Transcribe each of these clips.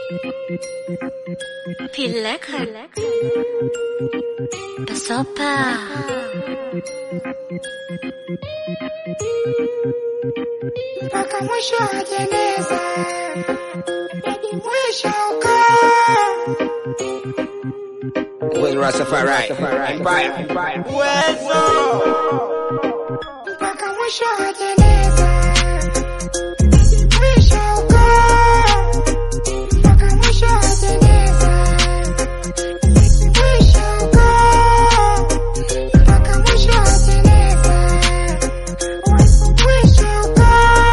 Pileka Pasopa mpaka mwisho wa jeneza hadi mwisho uko With Rastafari Empire. mpaka mwisho wa jeneza hadi mwisho uko mpaka mwisho wa jeneza hadi mwisho uko mpaka mwisho wa jeneza mwisho uko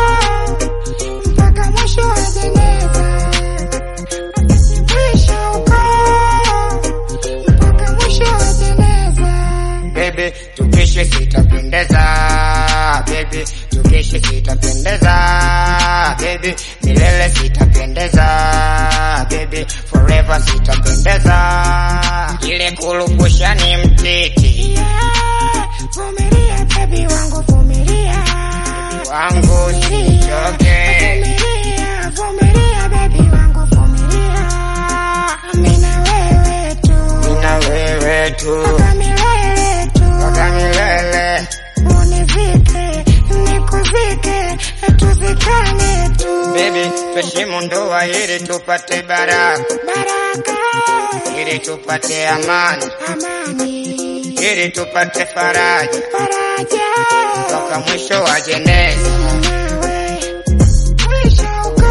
mpaka mwisho wa jeneza hadi mwisho uko mpaka mwisho wa jeneza Baby, tukeshe sitapendeza Baby, tukeshe sitapendeza Baby, milele sitapendeza Baby, forever sitapendeza Ile kulupusha ni mtiti Yeah, vumilia baby wangu vumilia wangu sichoke vumilia vumilia baby wangu vumilia mimi na wewe tu Nina wewe tu mpaka milele tu Mpaka milele univike nikuvike tuzikane tu Baby, tuheshimu ndoa ili tupate baraka baraka ili tupate amani amani ili tupate faraja faraja mpaka mwisho wa jeneza nawe mwisho uko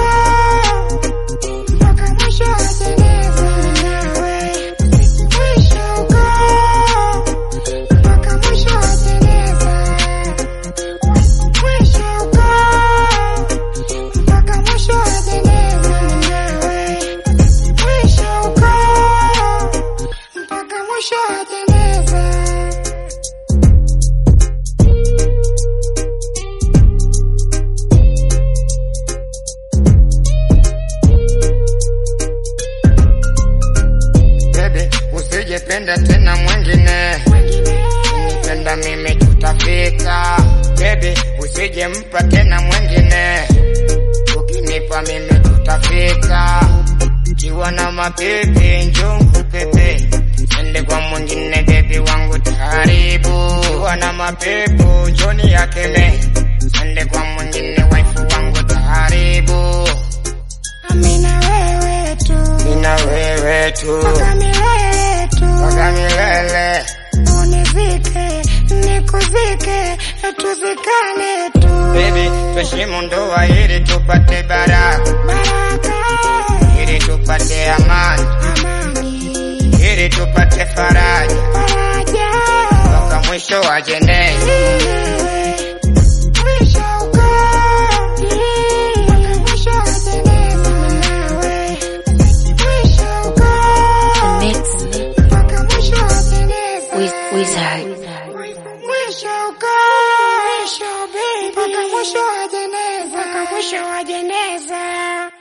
mpaka mwisho wa jeneza nawe mwisho uko mpaka mwisho wa jeneza mwisho uko mpaka mwisho wa jeneza nawe mwisho uko mpaka mwisho wa jeneza Baby, usijependa tena mwingine, nipenda mimi tutafika. Baby, usijempa tena mwingine, ukinipa mimi tutafika. Kiwa na mapepe njoo pepe, ende kwa mwingine baby wangu taharibu. Kiwa na mapepo njoni yakeme, ende kwa mwingine wife wangu taharibu. Mimi na wewe tu Nina wewe tu mpaka milele tu mpaka milele. univike nikuvike tuzikane tu Baby, tuheshimu ndoa ili tupate baraka, baraka ili tupate amani, amani ili tupate faraja faraja mpaka mwisho wa jeneza. mwisho uko mpaka mwisho wa jeneza nawe mwisho uko Mix mpaka mwisho wa jeneza with Wizard Mwisho uko mwisho baby mpaka mwisho wa jeneza mpaka mwisho wa jeneza